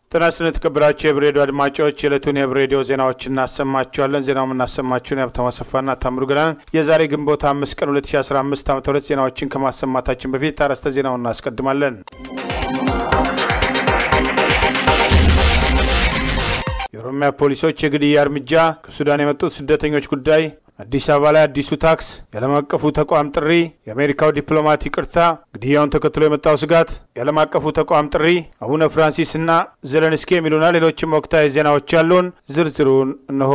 ጤና ይስጥልን የተከበራችሁ የህብ ሬዲዮ አድማጮች የዕለቱን የህብ ሬዲዮ ዜናዎች እናሰማችኋለን። ዜናው የምናሰማችሁን የሀብታሙ አሰፋና ታምሩ ገላን። የዛሬ ግንቦት አምስት ቀን 2015 ዓ ም ዜናዎችን ከማሰማታችን በፊት አርዕስተ ዜናውን እናስቀድማለን። የኦሮሚያ ፖሊሶች የግድያ እርምጃ፣ ከሱዳን የመጡት ስደተኞች ጉዳይ፣ አዲስ አበባ ላይ አዲሱ ታክስ፣ የዓለም አቀፉ ተቋም ጥሪ፣ የአሜሪካው ዲፕሎማት ይቅርታ፣ ግድያውን ተከትሎ የመጣው ስጋት፣ የዓለም አቀፉ ተቋም ጥሪ፣ አቡነ ፍራንሲስ እና ዘለንስኪ የሚሉና ሌሎችም ወቅታዊ ዜናዎች ያሉን ዝርዝሩን እነሆ።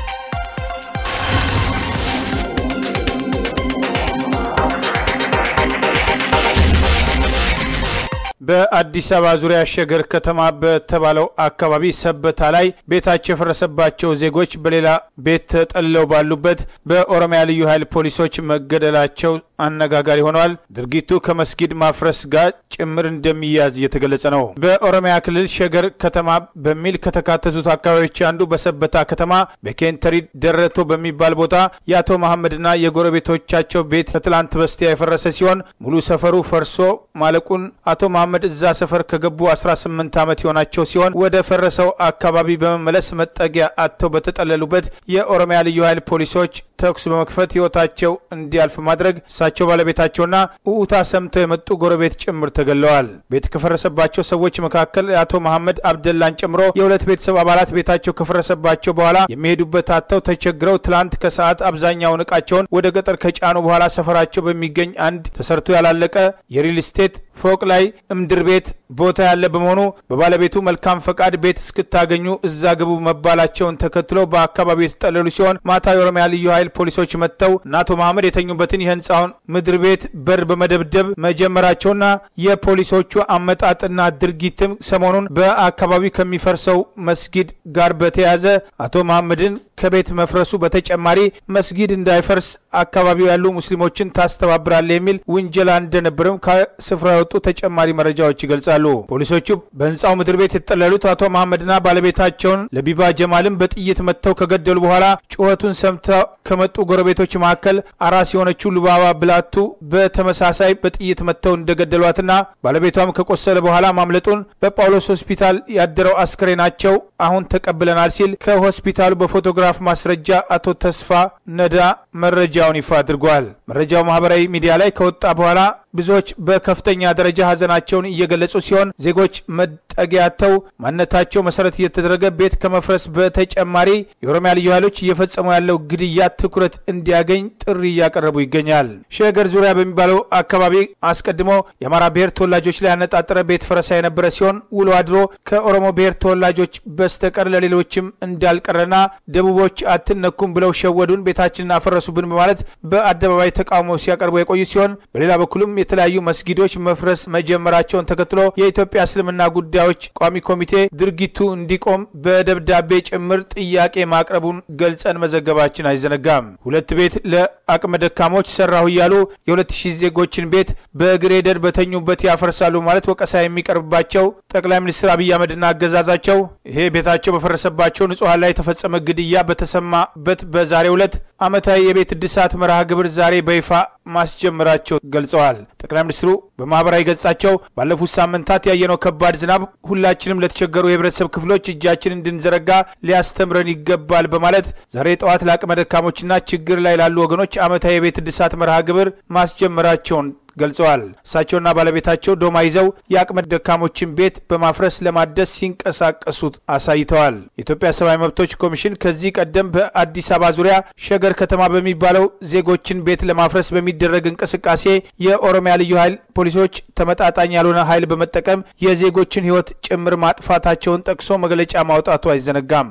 በአዲስ አበባ ዙሪያ ሸገር ከተማ በተባለው አካባቢ ሰበታ ላይ ቤታቸው የፈረሰባቸው ዜጎች በሌላ ቤት ተጠልለው ባሉበት በኦሮሚያ ልዩ ኃይል ፖሊሶች መገደላቸው አነጋጋሪ ሆነዋል። ድርጊቱ ከመስጊድ ማፍረስ ጋር ጭምር እንደሚያዝ እየተገለጸ ነው። በኦሮሚያ ክልል ሸገር ከተማ በሚል ከተካተቱት አካባቢዎች አንዱ በሰበታ ከተማ በኬንተሪ ደረቶ በሚባል ቦታ የአቶ መሐመድና የጎረቤቶቻቸው ቤት ከትላንት በስቲያ የፈረሰ ሲሆን ሙሉ ሰፈሩ ፈርሶ ማለቁን አቶ መሐመድ እዛ ሰፈር ከገቡ 18 ዓመት የሆናቸው ሲሆን ወደ ፈረሰው አካባቢ በመመለስ መጠጊያ አጥተው በተጠለሉበት የኦሮሚያ ልዩ ኃይል ፖሊሶች ተኩስ በመክፈት ሕይወታቸው እንዲያልፍ ማድረግ እሳቸው ባለቤታቸውና ውዑታ ሰምተው የመጡ ጎረቤት ጭምር ተገለዋል። ቤት ከፈረሰባቸው ሰዎች መካከል የአቶ መሐመድ አብደላን ጨምሮ የሁለት ቤተሰብ አባላት ቤታቸው ከፈረሰባቸው በኋላ የሚሄዱበት አጥተው ተቸግረው ትላንት ከሰዓት አብዛኛውን እቃቸውን ወደ ገጠር ከጫኑ በኋላ ሰፈራቸው በሚገኝ አንድ ተሰርቶ ያላለቀ የሪል ስቴት ፎቅ ላይ እምድር ቤት ቦታ ያለ በመሆኑ በባለቤቱ መልካም ፈቃድ ቤት እስክታገኙ እዛ ግቡ መባላቸውን ተከትሎ በአካባቢው የተጠለሉ ሲሆን ማታ የኦሮሚያ ልዩ ኃይል ፖሊሶች መጥተው እነ አቶ መሐመድ የተኙበትን የህንፃውን ምድር ቤት በር በመደብደብ መጀመራቸውና የፖሊሶቹ አመጣጥና ድርጊትም ሰሞኑን በአካባቢው ከሚፈርሰው መስጊድ ጋር በተያያዘ አቶ መሐመድን ከቤት መፍረሱ በተጨማሪ መስጊድ እንዳይፈርስ አካባቢው ያሉ ሙስሊሞችን ታስተባብራለ የሚል ውንጀላ እንደነበርም ከስፍራ የወጡ ተጨማሪ መረጃዎች ይገልጻሉ። ፖሊሶቹ በህንፃው ምድር ቤት የተጠለሉት አቶ መሐመድና ባለቤታቸውን ለቢባ ጀማልን በጥይት መጥተው ከገደሉ በኋላ ጩኸቱን ሰምተው ከመጡ ጎረቤቶች መካከል አራስ የሆነችው ሉባባ ብላቱ በተመሳሳይ በጥይት መጥተው እንደገደሏትና ባለቤቷም ከቆሰለ በኋላ ማምለጡን በጳውሎስ ሆስፒታል ያደረው አስክሬናቸው አሁን ተቀብለናል ሲል ከሆስፒታሉ በፎቶግራፍ ማስረጃ አቶ ተስፋ ነዳ መረጃውን ይፋ አድርጓል። መረጃው ማህበራዊ ሚዲያ ላይ ከወጣ በኋላ ብዙዎች በከፍተኛ ደረጃ ሀዘናቸውን እየገለጹ ሲሆን ዜጎች መጠጊያተው ማንነታቸው መሰረት እየተደረገ ቤት ከመፍረስ በተጨማሪ የኦሮሚያ ልዩ ኃይሎች እየፈጸሙ ያለው ግድያ ትኩረት እንዲያገኝ ጥሪ እያቀረቡ ይገኛል። ሸገር ዙሪያ በሚባለው አካባቢ አስቀድሞ የአማራ ብሔር ተወላጆች ላይ ያነጣጠረ ቤት ፈረሳ የነበረ ሲሆን ውሎ አድሮ ከኦሮሞ ብሔር ተወላጆች በስተቀር ለሌሎችም እንዳልቀረና ደቡቦች አትነኩም ብለው ሸወዱን፣ ቤታችንን አፈረሱብን በማለት በአደባባይ ተቃውሞ ሲያቀርቡ የቆዩ ሲሆን በሌላ በኩልም የተለያዩ መስጊዶች መፍረስ መጀመራቸውን ተከትሎ የኢትዮጵያ እስልምና ጉዳዮች ቋሚ ኮሚቴ ድርጊቱ እንዲቆም በደብዳቤ ጭምር ጥያቄ ማቅረቡን ገልጸን መዘገባችን አይዘነጋም። ሁለት ቤት ለአቅመ ደካሞች ሰራሁ እያሉ የሁለት ሺህ ዜጎችን ቤት በግሬደር በተኙበት ያፈርሳሉ ማለት ወቀሳ የሚቀርብባቸው ጠቅላይ ሚኒስትር አብይ አህመድና አገዛዛቸው ይሄ ቤታቸው በፈረሰባቸው ንጹሐን ላይ የተፈጸመ ግድያ በተሰማበት በዛሬው ዕለት ዓመታዊ የቤት እድሳት መርሃ ግብር ዛሬ በይፋ ማስጀመራቸው ገልጸዋል። ጠቅላይ ሚኒስትሩ በማህበራዊ ገጻቸው ባለፉት ሳምንታት ያየነው ከባድ ዝናብ ሁላችንም ለተቸገሩ የህብረተሰብ ክፍሎች እጃችን እንድንዘረጋ ሊያስተምረን ይገባል በማለት ዛሬ ጠዋት ለአቅመ ደካሞችና ችግር ላይ ላሉ ወገኖች ዓመታዊ የቤት እድሳት መርሃ ግብር ማስጀመራቸውን ገልጸዋል። እሳቸውና ባለቤታቸው ዶማ ይዘው የአቅመ ደካሞችን ቤት በማፍረስ ለማደስ ሲንቀሳቀሱ አሳይተዋል። የኢትዮጵያ ሰብአዊ መብቶች ኮሚሽን ከዚህ ቀደም በአዲስ አበባ ዙሪያ ሸገር ከተማ በሚባለው ዜጎችን ቤት ለማፍረስ በሚደረግ እንቅስቃሴ የኦሮሚያ ልዩ ኃይል ፖሊሶች ተመጣጣኝ ያልሆነ ኃይል በመጠቀም የዜጎችን ሕይወት ጭምር ማጥፋታቸውን ጠቅሶ መግለጫ ማውጣቱ አይዘነጋም።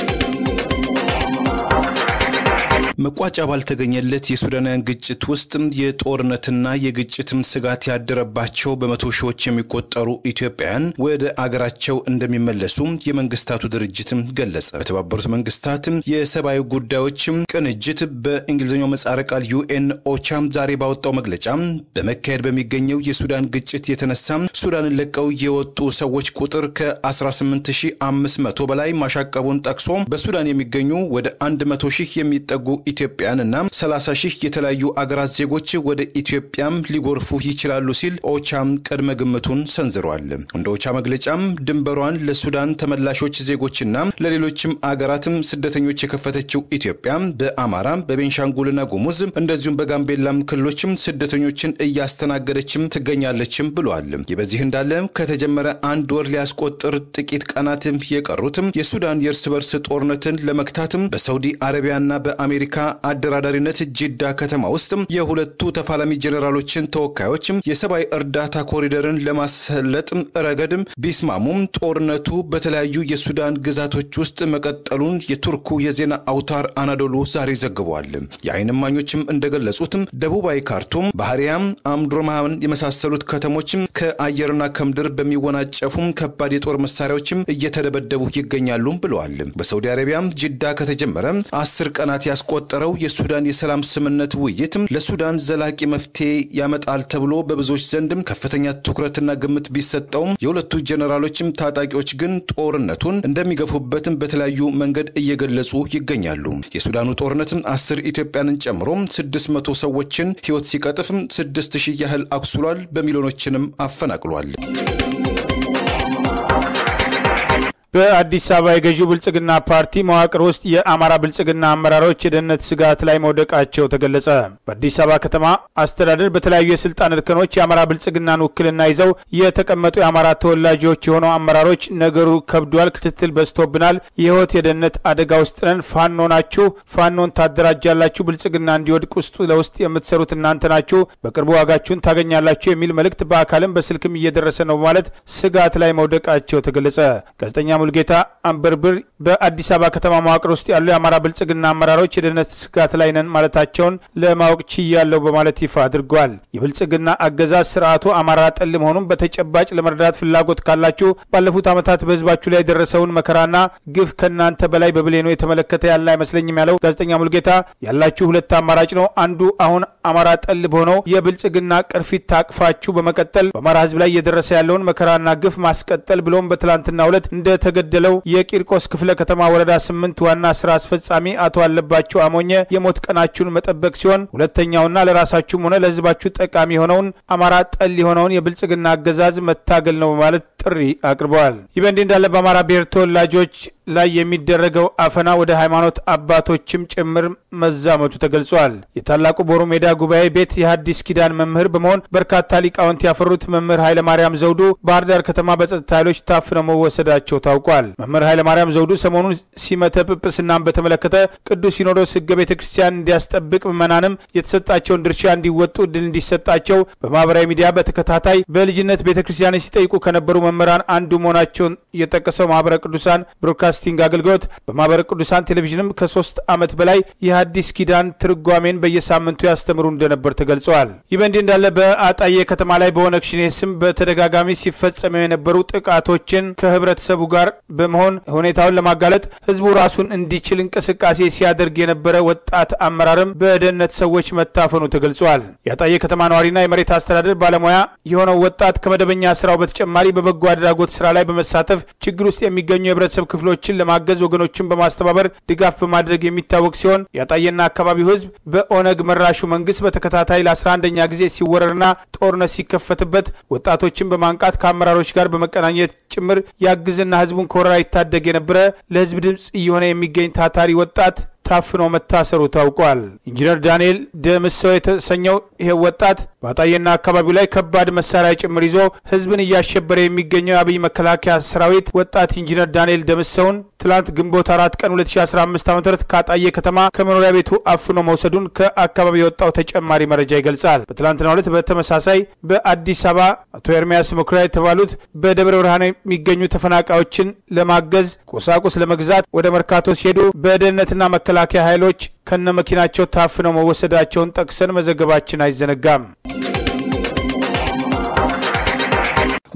መቋጫ ባልተገኘለት የሱዳናውያን ግጭት ውስጥ የጦርነትና የግጭትም ስጋት ያደረባቸው በመቶ ሺዎች የሚቆጠሩ ኢትዮጵያውያን ወደ አገራቸው እንደሚመለሱ የመንግስታቱ ድርጅትም ገለጸ። በተባበሩት መንግስታት የሰብአዊ ጉዳዮች ቅንጅት በእንግሊዝኛው ምህጻረ ቃል ዩኤን ኦቻም ዛሬ ባወጣው መግለጫ በመካሄድ በሚገኘው የሱዳን ግጭት የተነሳ ሱዳንን ለቀው የወጡ ሰዎች ቁጥር ከ18500 በላይ ማሻቀቡን ጠቅሶ በሱዳን የሚገኙ ወደ 100 ሺህ የሚጠጉ ኢትዮጵያን እና 30 ሺህ የተለያዩ አገራት ዜጎች ወደ ኢትዮጵያም ሊጎርፉ ይችላሉ ሲል ኦቻም ቅድመ ግምቱን ሰንዝሯል። እንደ ኦቻ መግለጫም ድንበሯን ለሱዳን ተመላሾች ዜጎችና ለሌሎችም አገራትም ስደተኞች የከፈተችው ኢትዮጵያ በአማራ በቤንሻንጉልና ጉሙዝ እንደዚሁም በጋምቤላም ክልሎችም ስደተኞችን እያስተናገደችም ትገኛለችም ብሏል። ይህ በዚህ እንዳለ ከተጀመረ አንድ ወር ሊያስቆጥር ጥቂት ቀናትም የቀሩትም የሱዳን የእርስ በርስ ጦርነትን ለመግታትም በሳውዲ አረቢያና በአሜሪካ አደራዳሪነት ጅዳ ከተማ ውስጥ የሁለቱ ተፋላሚ ጄኔራሎችን ተወካዮች የሰብአዊ እርዳታ ኮሪደርን ለማሰለጥ ረገድም ቢስማሙም ጦርነቱ በተለያዩ የሱዳን ግዛቶች ውስጥ መቀጠሉን የቱርኩ የዜና አውታር አናዶሉ ዛሬ ዘግቧል። የዓይን እማኞችም እንደገለጹትም ደቡባዊ ካርቱም፣ ባህሪያም፣ አምዱርማን የመሳሰሉት ከተሞችም ከአየርና ከምድር በሚወናጨፉም ከባድ የጦር መሳሪያዎችም እየተደበደቡ ይገኛሉ ብለዋል። በሳውዲ አረቢያም ጅዳ ከተጀመረ አስር ቀናት ያስቆጠረው የሱዳን የሰላም ስምምነት ውይይትም ለሱዳን ዘላቂ መፍትሄ ያመጣል ተብሎ በብዙዎች ዘንድም ከፍተኛ ትኩረትና ግምት ቢሰጠውም የሁለቱ ጄኔራሎችም ታጣቂዎች ግን ጦርነቱን እንደሚገፉበትም በተለያዩ መንገድ እየገለጹ ይገኛሉ። የሱዳኑ ጦርነትም አስር ኢትዮጵያንን ጨምሮ ስድስት መቶ ሰዎችን ሕይወት ሲቀጥፍም ስድስት ሺህ ያህል አቁስሏል፣ በሚሊዮኖችንም አፈናቅሏል። በአዲስ አበባ የገዢው ብልጽግና ፓርቲ መዋቅር ውስጥ የአማራ ብልጽግና አመራሮች የደህንነት ስጋት ላይ መውደቃቸው ተገለጸ። በአዲስ አበባ ከተማ አስተዳደር በተለያዩ የስልጣን እርከኖች የአማራ ብልጽግናን ውክልና ይዘው የተቀመጡ የአማራ ተወላጆች የሆኑ አመራሮች ነገሩ ከብዷል፣ ክትትል በዝቶብናል፣ የህይወት የደህንነት አደጋ ውስጥ ነን፣ ፋኖ ናችሁ፣ ፋኖን ታደራጃላችሁ፣ ብልጽግና እንዲወድቅ ውስጥ ለውስጥ የምትሰሩት እናንተ ናችሁ፣ በቅርቡ ዋጋችሁን ታገኛላችሁ የሚል መልእክት በአካልም በስልክም እየደረሰ ነው በማለት ስጋት ላይ መውደቃቸው ተገለጸ። ጋዜጠኛ ሙልጌታ አንበርብር በአዲስ አበባ ከተማ መዋቅር ውስጥ ያሉ የአማራ ብልጽግና አመራሮች የደህንነት ስጋት ላይ ነን ማለታቸውን ለማወቅ ችያለሁ በማለት ይፋ አድርገዋል። የብልጽግና አገዛዝ ስርዓቱ አማራ ጠል መሆኑን በተጨባጭ ለመረዳት ፍላጎት ካላችሁ ባለፉት ዓመታት በህዝባችሁ ላይ የደረሰውን መከራና ግፍ ከእናንተ በላይ በብሌኖ የተመለከተ ያለ አይመስለኝም ያለው ጋዜጠኛ ሙልጌታ ያላችሁ ሁለት አማራጭ ነው። አንዱ አሁን አማራ ጠል በሆነው የብልጽግና ቅርፊት ታቅፋችሁ በመቀጠል በአማራ ህዝብ ላይ እየደረሰ ያለውን መከራና ግፍ ማስቀጠል ብሎም በትላንትናው ዕለት እንደተገደለው የቂርቆስ ክፍለ ከተማ ወረዳ ስምንት ዋና ስራ አስፈጻሚ አቶ አለባቸው አሞኘ የሞት ቀናችሁን መጠበቅ ሲሆን ሁለተኛውና ለራሳችሁም ሆነ ለህዝባችሁ ጠቃሚ የሆነውን አማራ ጠል የሆነውን የብልጽግና አገዛዝ መታገል ነው በማለት ጥሪ አቅርበዋል። ይህ በእንዲህ እንዳለ በአማራ ብሔር ተወላጆች ላይ የሚደረገው አፈና ወደ ሃይማኖት አባቶችም ጭምር መዛመቱ ተገልጿል። የታላቁ ቦሩ ሜዳ ጉባኤ ቤት የሐዲስ ኪዳን መምህር በመሆን በርካታ ሊቃውንት ያፈሩት መምህር ኃይለማርያም ዘውዱ ባህር ዳር ከተማ በጸጥታ ኃይሎች ታፍነው መወሰዳቸው ታውቋል። መምህር ኃይለማርያም ዘውዱ ሰሞኑን ሲመተ ጵጵስናን በተመለከተ ቅዱስ ሲኖዶስ ሕገ ቤተ ክርስቲያን እንዲያስጠብቅ ምዕመናንም የተሰጣቸውን ድርሻ እንዲወጡ እድል እንዲሰጣቸው በማህበራዊ ሚዲያ በተከታታይ በልጅነት ቤተ ክርስቲያን ሲጠይቁ ከነበሩ መምህራን አንዱ መሆናቸውን የጠቀሰው ማህበረ ቅዱሳን ብሮድካስቲንግ አገልግሎት በማህበረ ቅዱሳን ቴሌቪዥንም ከሶስት ዓመት በላይ የሐዲስ ኪዳን ትርጓሜን በየሳምንቱ ያስተምሩ እንደነበር ተገልጸዋል። ይህ በእንዲህ እንዳለ በአጣዬ ከተማ ላይ በኦነግ ሸኔ ስም በተደጋጋሚ ሲፈጸሙ የነበሩ ጥቃቶችን ከህብረተሰቡ ጋር በመሆን ሁኔታውን ለማጋለጥ ህዝቡ ራሱን እንዲችል እንቅስቃሴ ሲያደርግ የነበረ ወጣት አመራርም በደህንነት ሰዎች መታፈኑ ተገልጿል። የአጣዬ ከተማ ነዋሪና የመሬት አስተዳደር ባለሙያ የሆነው ወጣት ከመደበኛ ስራው በተጨማሪ በበጎ አድራጎት ስራ ላይ በመሳተፍ ችግር ውስጥ የሚገኙ የህብረተሰብ ክፍሎችን ለማገዝ ወገኖችን በማስተባበር ድጋፍ በማድረግ የሚታወቅ ሲሆን የአጣዬና አካባቢው ህዝብ በኦነግ መራሹ መንግስት በተከታታይ ለ11ኛ ጊዜ ሲወረርና ጦርነት ሲከፈትበት ወጣቶችን በማንቃት ከአመራሮች ጋር በመቀናኘት ጭምር ያግዝና ህዝቡን ከወረራ ይታደግ የነበረ ለህዝብ ድምፅ እየሆነ የሚገኝ ታታሪ ወጣት ታፍኖ መታሰሩ ታውቋል። ኢንጂነር ዳንኤል ደምሰው የተሰኘው ይሄ ወጣት በአጣዬና አካባቢው ላይ ከባድ መሳሪያ ጭምር ይዞ ህዝብን እያሸበረ የሚገኘው የአብይ መከላከያ ሰራዊት ወጣት ኢንጂነር ዳንኤል ደምሰውን ትላንት ግንቦት አራት ቀን 2015 ዓ ም ከአጣዬ ከተማ ከመኖሪያ ቤቱ አፍኖ መውሰዱን ከአካባቢው የወጣው ተጨማሪ መረጃ ይገልጻል። በትላንትናው ዕለት በተመሳሳይ በአዲስ አበባ አቶ ኤርሚያስ መኩሪያ የተባሉት በደብረ ብርሃን የሚገኙ ተፈናቃዮችን ለማገዝ ቁሳቁስ ለመግዛት ወደ መርካቶ ሲሄዱ በደህንነትና መከላከያ ኃይሎች ከነ መኪናቸው ታፍነው መወሰዳቸውን ጠቅሰን መዘገባችን አይዘነጋም።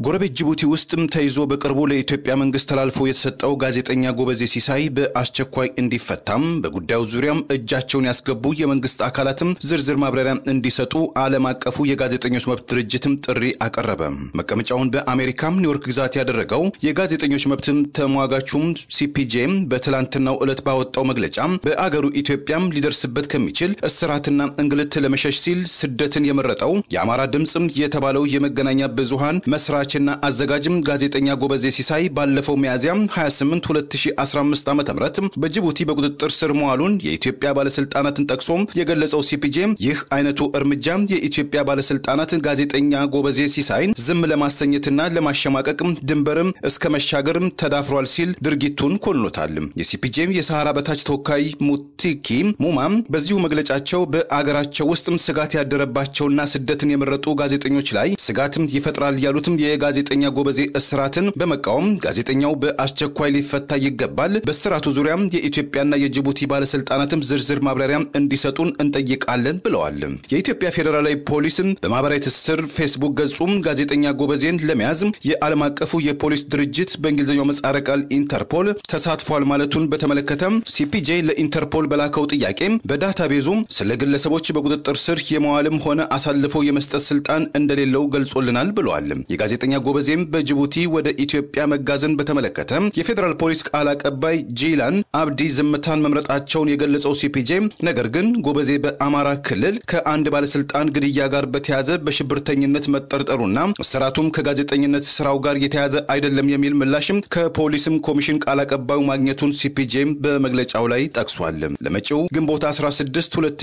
ጎረቤት ጅቡቲ ውስጥም ተይዞ በቅርቡ ለኢትዮጵያ መንግስት ተላልፎ የተሰጠው ጋዜጠኛ ጎበዜ ሲሳይ በአስቸኳይ እንዲፈታም በጉዳዩ ዙሪያም እጃቸውን ያስገቡ የመንግስት አካላትም ዝርዝር ማብራሪያ እንዲሰጡ ዓለም አቀፉ የጋዜጠኞች መብት ድርጅትም ጥሪ አቀረበ። መቀመጫውን በአሜሪካም ኒውዮርክ ግዛት ያደረገው የጋዜጠኞች መብትም ተሟጋቹም ሲፒጄም በትላንትናው ዕለት ባወጣው መግለጫ በአገሩ ኢትዮጵያም ሊደርስበት ከሚችል እስራትና እንግልት ለመሸሽ ሲል ስደትን የመረጠው የአማራ ድምፅም የተባለው የመገናኛ ብዙሃን መስራችና አዘጋጅም ጋዜጠኛ ጎበዜ ሲሳይ ባለፈው ሚያዝያም 28 2015 ዓ ም በጅቡቲ በቁጥጥር ስር መዋሉን የኢትዮጵያ ባለስልጣናትን ጠቅሶ የገለጸው ሲፒጄ ይህ አይነቱ እርምጃ የኢትዮጵያ ባለስልጣናት ጋዜጠኛ ጎበዜ ሲሳይን ዝም ለማሰኘትና ለማሸማቀቅም ድንበርም እስከ መሻገርም ተዳፍሯል ሲል ድርጊቱን ኮንኖታል። የሲፒጄ የሰሃራ በታች ተወካይ ሙቲኪ ሙማም በዚሁ መግለጫቸው በአገራቸው ውስጥም ስጋት ያደረባቸውና ስደትን የመረጡ ጋዜጠኞች ላይ ስጋትም ይፈጥራል ያሉትም የጋዜጠኛ ጎበዜ እስራትን በመቃወም ጋዜጠኛው በአስቸኳይ ሊፈታ ይገባል፣ በስራቱ ዙሪያም የኢትዮጵያና የጅቡቲ ባለስልጣናትም ዝርዝር ማብራሪያ እንዲሰጡን እንጠይቃለን ብለዋል። የኢትዮጵያ ፌዴራላዊ ፖሊስም በማህበራዊ ትስስር ፌስቡክ ገጹም ጋዜጠኛ ጎበዜን ለመያዝ የዓለም አቀፉ የፖሊስ ድርጅት በእንግሊዝኛው ምህጻረ ቃል ኢንተርፖል ተሳትፏል ማለቱን በተመለከተ ሲፒጄ ለኢንተርፖል በላከው ጥያቄ በዳታቤዙ ስለ ግለሰቦች በቁጥጥር ስር የመዋልም ሆነ አሳልፎ የመስጠት ስልጣን እንደሌለው ገልጾልናል ብለዋል። የጋዜጠኛ ጎበዜም በጅቡቲ ወደ ኢትዮጵያ መጋዘን በተመለከተ የፌዴራል ፖሊስ ቃል አቀባይ ጂላን አብዲ ዝምታን መምረጣቸውን የገለጸው ሲፒጄ ነገር ግን ጎበዜ በአማራ ክልል ከአንድ ባለስልጣን ግድያ ጋር በተያዘ በሽብርተኝነት መጠርጠሩና እስራቱም ከጋዜጠኝነት ስራው ጋር የተያዘ አይደለም የሚል ምላሽም ከፖሊስም ኮሚሽን ቃል አቀባዩ ማግኘቱን ሲፒጄም በመግለጫው ላይ ጠቅሷል። ለመጪው ግንቦት 16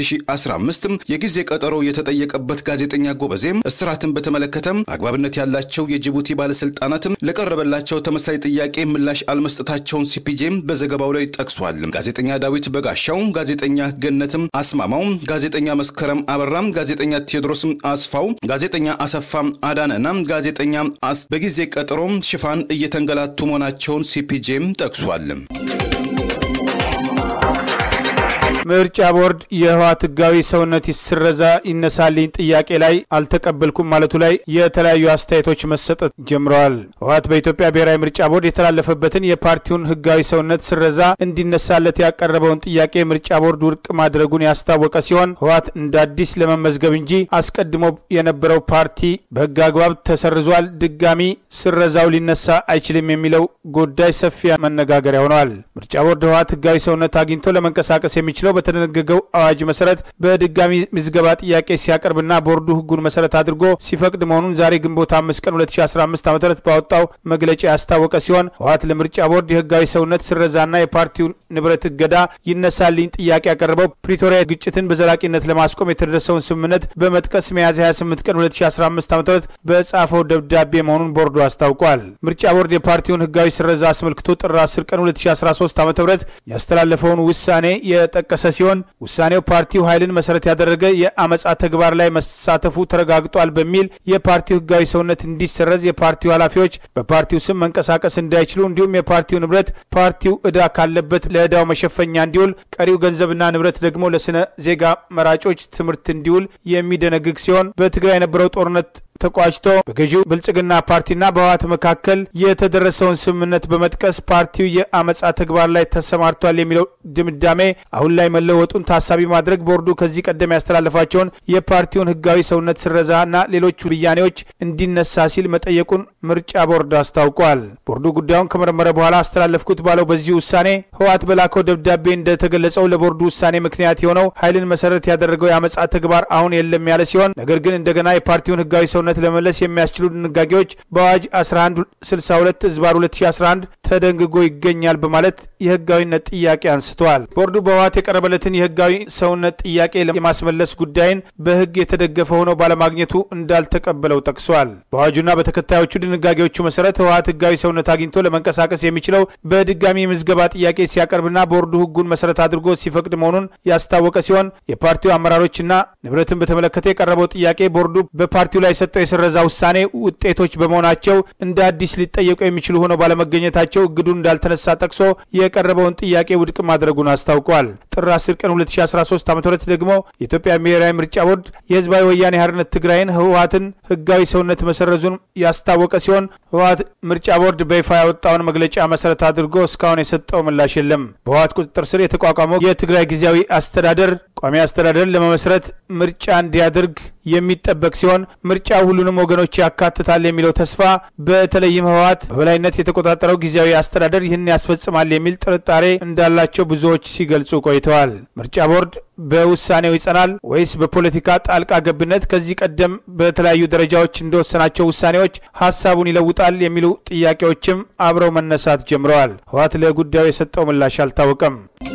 2015 የጊዜ ቀጠሮ የተጠየቀበት ጋዜጠኛ ጎበዜም እስራትን በተመለከተም አግባብነት ያላቸው የጅቡቲ ባለስልጣናትም ለቀረበላቸው ተመሳሳይ ጥያቄ ምላሽ አልመስጠታቸውን ሲፒጄም በዘገባው ላይ ጠቅሷል። ጋዜጠኛ ዳዊት በጋሻው፣ ጋዜጠኛ ገነትም አስማማው፣ ጋዜጠኛ መስከረም አበራም፣ ጋዜጠኛ ቴዎድሮስም አስፋው፣ ጋዜጠኛ አሰፋም አዳነና ጋዜጠኛ አስ በጊዜ ቀጠሮም ሽፋን እየተንገላቱ መሆናቸውን ሲፒጄም ጠቅሷል። ምርጫ ቦርድ የህወሓት ህጋዊ ሰውነት ይስረዛ ይነሳልኝ ጥያቄ ላይ አልተቀበልኩም ማለቱ ላይ የተለያዩ አስተያየቶች መሰጠት ጀምረዋል። ህወሓት በኢትዮጵያ ብሔራዊ ምርጫ ቦርድ የተላለፈበትን የፓርቲውን ህጋዊ ሰውነት ስረዛ እንዲነሳለት ያቀረበውን ጥያቄ ምርጫ ቦርድ ውድቅ ማድረጉን ያስታወቀ ሲሆን ህወሓት እንደ አዲስ ለመመዝገብ እንጂ አስቀድሞ የነበረው ፓርቲ በህግ አግባብ ተሰርዟል፣ ድጋሚ ስረዛው ሊነሳ አይችልም የሚለው ጉዳይ ሰፊ መነጋገሪያ ሆነዋል። ምርጫ ቦርድ ህወሓት ህጋዊ ሰውነት አግኝቶ ለመንቀሳቀስ የሚችለው በተደነገገው አዋጅ መሰረት በድጋሚ ምዝገባ ጥያቄ ሲያቀርብና ቦርዱ ህጉን መሰረት አድርጎ ሲፈቅድ መሆኑን ዛሬ ግንቦት አምስት ቀን 2015 ዓ ም ባወጣው መግለጫ ያስታወቀ ሲሆን ህወሓት ለምርጫ ቦርድ የህጋዊ ሰውነት ስረዛና የፓርቲውን ንብረት እገዳ ይነሳልኝ ጥያቄ ያቀረበው ፕሪቶሪያ ግጭትን በዘላቂነት ለማስቆም የተደረሰውን ስምምነት በመጥቀስ ሚያዝያ 28 ቀን 2015 ዓ ም በጻፈው ደብዳቤ መሆኑን ቦርዱ አስታውቋል። ምርጫ ቦርድ የፓርቲውን ህጋዊ ስረዛ አስመልክቶ ጥር 10 ቀን 2013 ዓ ም ያስተላለፈውን ውሳኔ የጠቀሰ ሲሆን ውሳኔው ፓርቲው ኃይልን መሰረት ያደረገ የአመፃ ተግባር ላይ መሳተፉ ተረጋግጧል በሚል የፓርቲው ህጋዊ ሰውነት እንዲሰረዝ፣ የፓርቲው ኃላፊዎች በፓርቲው ስም መንቀሳቀስ እንዳይችሉ እንዲሁም የፓርቲው ንብረት ፓርቲው ዕዳ ካለበት ለዕዳው መሸፈኛ እንዲውል፣ ቀሪው ገንዘብና ንብረት ደግሞ ለስነ ዜጋ መራጮች ትምህርት እንዲውል የሚደነግግ ሲሆን በትግራይ የነበረው ጦርነት ተቋጭቶ በገዢው ብልጽግና ፓርቲና በህወሓት መካከል የተደረሰውን ስምምነት በመጥቀስ ፓርቲው የአመፃ ተግባር ላይ ተሰማርቷል የሚለው ድምዳሜ አሁን ላይ መለወጡን ታሳቢ ማድረግ ቦርዱ ከዚህ ቀደም ያስተላለፋቸውን የፓርቲውን ህጋዊ ሰውነት ስረዛና ሌሎች ብያኔዎች እንዲነሳ ሲል መጠየቁን ምርጫ ቦርድ አስታውቋል። ቦርዱ ጉዳዩን ከመረመረ በኋላ አስተላለፍኩት ባለው በዚህ ውሳኔ ህወሓት በላከው ደብዳቤ እንደተገለጸው ለቦርዱ ውሳኔ ምክንያት የሆነው ኃይልን መሰረት ያደረገው የአመፃ ተግባር አሁን የለም ያለ ሲሆን ነገር ግን እንደገና የፓርቲውን ህጋዊ ሰውነት ለመመለስ የሚያስችሉ ድንጋጌዎች በአዋጅ 1162 ህዝባር 2011 ተደንግጎ ይገኛል በማለት የህጋዊነት ጥያቄ አንስተዋል። ቦርዱ በህወሓት የቀረበለትን የህጋዊ ሰውነት ጥያቄ የማስመለስ ጉዳይን በህግ የተደገፈ ሆኖ ባለማግኘቱ እንዳልተቀበለው ጠቅሷል። በአዋጁና በተከታዮቹ ድንጋጌዎቹ መሰረት ህወሓት ህጋዊ ሰውነት አግኝቶ ለመንቀሳቀስ የሚችለው በድጋሚ የምዝገባ ጥያቄ ሲያቀርብና ቦርዱ ህጉን መሰረት አድርጎ ሲፈቅድ መሆኑን ያስታወቀ ሲሆን የፓርቲው አመራሮችና ንብረትን በተመለከተ የቀረበው ጥያቄ ቦርዱ በፓርቲው ላይ የሰጠው የተሰጠው የስረዛ ውሳኔ ውጤቶች በመሆናቸው እንደ አዲስ ሊጠየቁ የሚችሉ ሆነው ባለመገኘታቸው እግዱ እንዳልተነሳ ጠቅሶ የቀረበውን ጥያቄ ውድቅ ማድረጉን አስታውቋል። ጥር 10 ቀን 2013 ዓ ም ደግሞ የኢትዮጵያ ብሔራዊ ምርጫ ቦርድ የህዝባዊ ወያኔ ሓርነት ትግራይን ህወሀትን ህጋዊ ሰውነት መሰረዙን ያስታወቀ ሲሆን ህወሀት ምርጫ ቦርድ በይፋ ያወጣውን መግለጫ መሰረት አድርጎ እስካሁን የሰጠው ምላሽ የለም። በህወሀት ቁጥጥር ስር የተቋቋመው የትግራይ ጊዜያዊ አስተዳደር ቋሚ አስተዳደር ለመመስረት ምርጫ እንዲያደርግ የሚጠበቅ ሲሆን ምርጫው ሁሉንም ወገኖች ያካትታል የሚለው ተስፋ በተለይም ህወሀት በበላይነት የተቆጣጠረው ጊዜያዊ አስተዳደር ይህን ያስፈጽማል የሚል ጥርጣሬ እንዳላቸው ብዙዎች ሲገልጹ ቆይተዋል። ምርጫ ቦርድ በውሳኔው ይጸናል ወይስ በፖለቲካ ጣልቃ ገብነት ከዚህ ቀደም በተለያዩ ደረጃዎች እንደወሰናቸው ውሳኔዎች ሀሳቡን ይለውጣል የሚሉ ጥያቄዎችም አብረው መነሳት ጀምረዋል። ህወሀት ለጉዳዩ የሰጠው ምላሽ አልታወቀም።